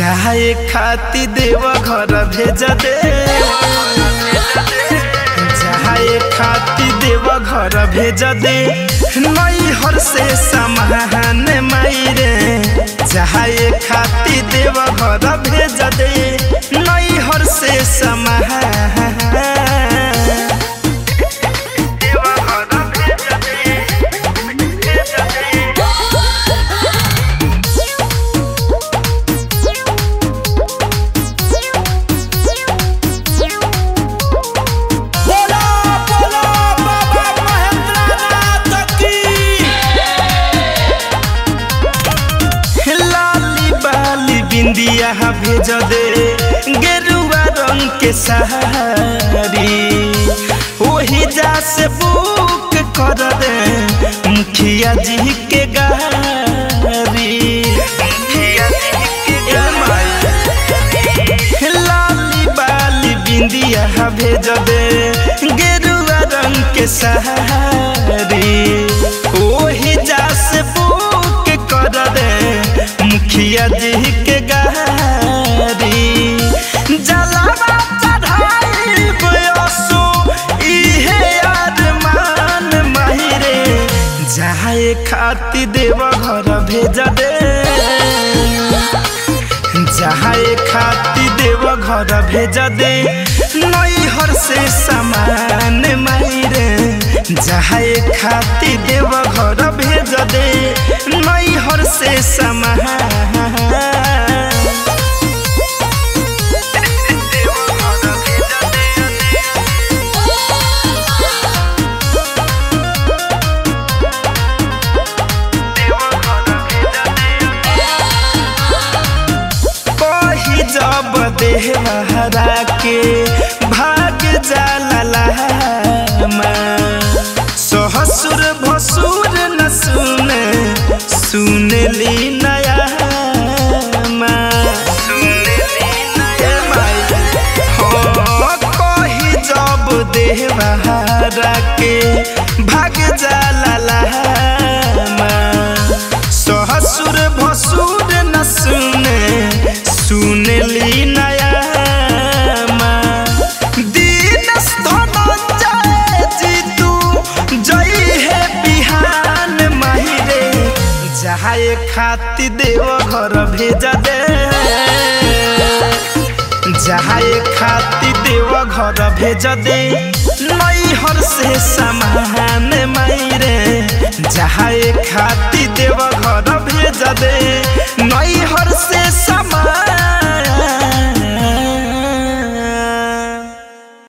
जाए खाती देव घर भेज दे जाए खाती देव घर भेज दे नई हर से समान मायरे जाए खाती देव घर भेज दे नई हर से समान बोला बोला बाबा महेंद्रनाथ की लाली बाली बिंदिया भेज दे गेरुआ रंग के साड़ी वही जा से बुक कर दे मुखिया जी के गाड़ी ए माई। लाली बाली बिंदिया भेज दे गेरुआ रंग के साड़ी ओही जा से बुक कर दे मुखिया जी के गाड़ी जलावा चढ़ाई बयसो इहे अरमान माहिरे जाए खाती देव घर भेज दे जाए खाती देव घर भेज दे नई हर से समान मायरे जाए खाती देव घर भेज दे नई हर से समान कही जब देहरा के भाग जाला सहसुर भसुर न सुने सुनली नया कही जब देहरा के भाग जाला सहसुर भसुर न सुने सुनली नया दीनस धनंजय जीतू जई है बिहान माहिरे जाए खाती देव घर भेज दे जाए खाती देव घर भेज दे नई हर से समान मायरे जाए खाती देव घर भेज दे